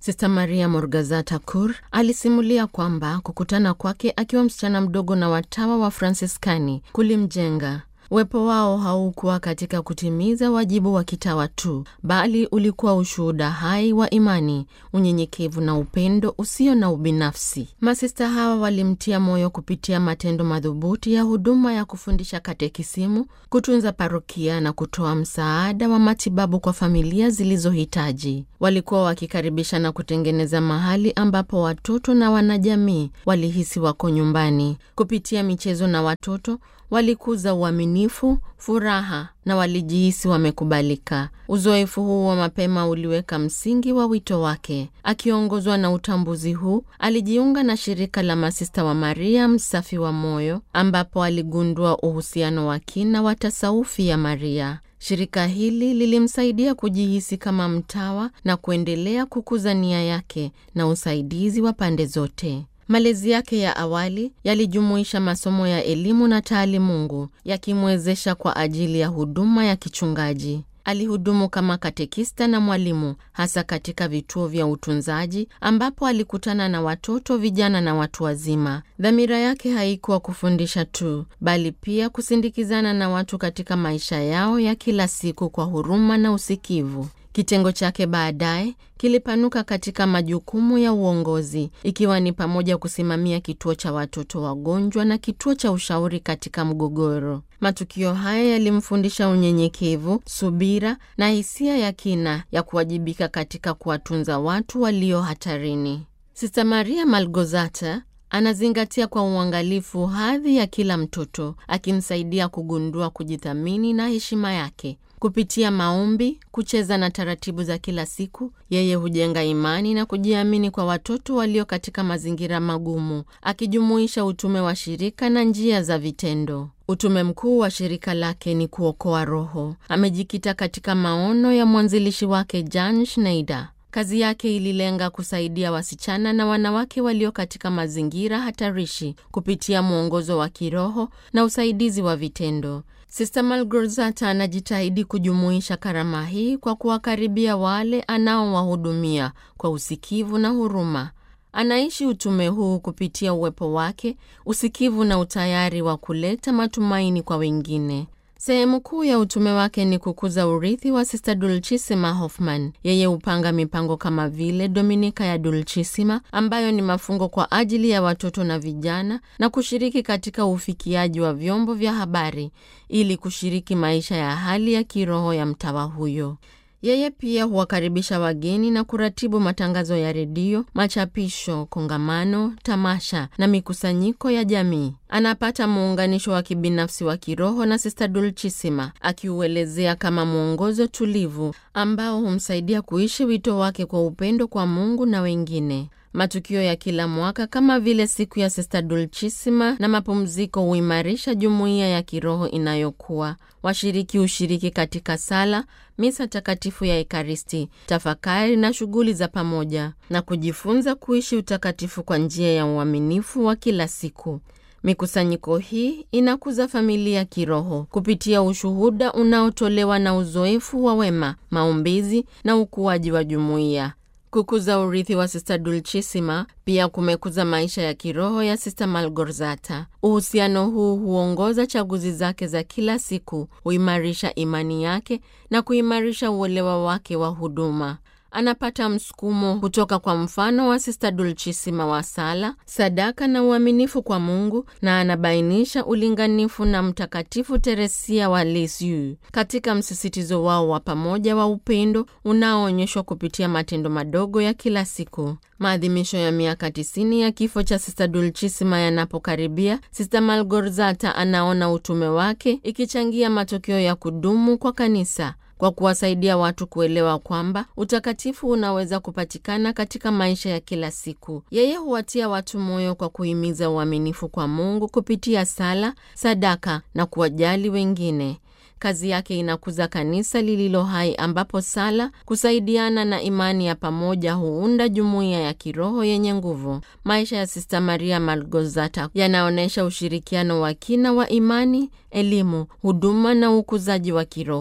Sista Maria Morgazata Kur alisimulia kwamba kukutana kwake akiwa msichana mdogo na watawa wa Fransiskani kulimjenga. Uwepo wao haukuwa katika kutimiza wajibu wa kitawa tu, bali ulikuwa ushuhuda hai wa imani, unyenyekevu na upendo usio na ubinafsi. Masista hawa walimtia moyo kupitia matendo madhubuti ya huduma ya kufundisha katekisimu, kutunza parokia na kutoa msaada wa matibabu kwa familia zilizohitaji. Walikuwa wakikaribisha na kutengeneza mahali ambapo watoto na wanajamii walihisi wako nyumbani. Kupitia michezo na watoto walikuza uaminifu, furaha na walijihisi wamekubalika. Uzoefu huu wa mapema uliweka msingi wa wito wake. Akiongozwa na utambuzi huu, alijiunga na shirika la masista wa Maria msafi wa moyo, ambapo aligundua uhusiano wa kina wa tasaufi ya Maria. Shirika hili lilimsaidia kujihisi kama mtawa na kuendelea kukuza nia yake na usaidizi wa pande zote. Malezi yake ya awali yalijumuisha masomo ya elimu na taalimungu yakimwezesha kwa ajili ya huduma ya kichungaji. Alihudumu kama katekista na mwalimu hasa katika vituo vya utunzaji ambapo alikutana na watoto, vijana na watu wazima. Dhamira yake haikuwa kufundisha tu, bali pia kusindikizana na watu katika maisha yao ya kila siku kwa huruma na usikivu. Kitengo chake baadaye kilipanuka katika majukumu ya uongozi ikiwa ni pamoja kusimamia kituo cha watoto wagonjwa na kituo cha ushauri katika mgogoro. Matukio haya yalimfundisha unyenyekevu, subira na hisia ya kina ya kuwajibika katika kuwatunza watu walio hatarini. Sista Maria Malgozata anazingatia kwa uangalifu hadhi ya kila mtoto, akimsaidia kugundua kujithamini na heshima yake. Kupitia maombi, kucheza na taratibu za kila siku, yeye hujenga imani na kujiamini kwa watoto walio katika mazingira magumu, akijumuisha utume wa shirika na njia za vitendo. Utume mkuu wa shirika lake ni kuokoa roho. Amejikita katika maono ya mwanzilishi wake Jan Schneider. Kazi yake ililenga kusaidia wasichana na wanawake walio katika mazingira hatarishi kupitia mwongozo wa kiroho na usaidizi wa vitendo. Sista Malgorzata anajitahidi kujumuisha karama hii kwa kuwakaribia wale anaowahudumia kwa usikivu na huruma. Anaishi utume huu kupitia uwepo wake, usikivu na utayari wa kuleta matumaini kwa wengine. Sehemu kuu ya utume wake ni kukuza urithi wa Sista Dulchisima Hoffman. Yeye hupanga mipango kama vile Dominika ya Dulchisima ambayo ni mafungo kwa ajili ya watoto na vijana, na kushiriki katika ufikiaji wa vyombo vya habari ili kushiriki maisha ya hali ya kiroho ya mtawa huyo. Yeye pia huwakaribisha wageni na kuratibu matangazo ya redio, machapisho, kongamano, tamasha na mikusanyiko ya jamii. Anapata muunganisho wa kibinafsi wa kiroho na Sista Dulchisima, akiuelezea kama mwongozo tulivu ambao humsaidia kuishi wito wake kwa upendo kwa Mungu na wengine. Matukio ya kila mwaka kama vile siku ya Sista Dulchisima na mapumziko huimarisha jumuiya ya kiroho inayokuwa. Washiriki hushiriki katika sala, misa takatifu ya Ekaristi, tafakari na shughuli za pamoja na kujifunza kuishi utakatifu kwa njia ya uaminifu wa kila siku. Mikusanyiko hii inakuza familia kiroho kupitia ushuhuda unaotolewa na uzoefu wa wema, maombezi na ukuaji wa jumuiya. Kukuza urithi wa Sista Dulchisima pia kumekuza maisha ya kiroho ya Sista Malgorzata. Uhusiano huu huongoza chaguzi zake za kila siku, huimarisha imani yake na kuimarisha uelewa wake wa huduma. Anapata msukumo kutoka kwa mfano wa Sista Dulchisima wa sala, sadaka na uaminifu kwa Mungu, na anabainisha ulinganifu na Mtakatifu Teresia wa Lisieux katika msisitizo wao wa pamoja wa upendo unaoonyeshwa kupitia matendo madogo ya kila siku. Maadhimisho ya miaka 90 ya kifo cha Sista Dulchisima yanapokaribia, Sista Malgorzata anaona utume wake ikichangia matokeo ya kudumu kwa kanisa kwa kuwasaidia watu kuelewa kwamba utakatifu unaweza kupatikana katika maisha ya kila siku. Yeye huwatia watu moyo kwa kuhimiza uaminifu kwa Mungu kupitia sala, sadaka na kuwajali wengine. Kazi yake inakuza kanisa lililo hai ambapo sala, kusaidiana na imani ya pamoja huunda jumuiya ya kiroho yenye nguvu. Maisha ya Sista Maria Malgorzata yanaonyesha ushirikiano wa kina wa imani, elimu, huduma na ukuzaji wa kiroho.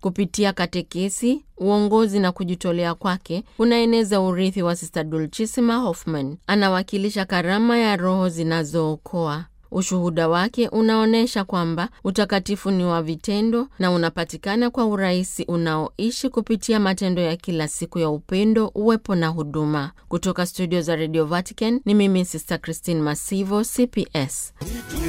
Kupitia katekesi, uongozi na kujitolea kwake kunaeneza urithi wa Sista Dulcissima Hoffman. Anawakilisha karama ya roho zinazookoa. Ushuhuda wake unaonyesha kwamba utakatifu ni wa vitendo na unapatikana kwa urahisi unaoishi kupitia matendo ya kila siku ya upendo, uwepo na huduma. Kutoka studio za Radio Vatican ni mimi Sister Christine Masivo, CPS.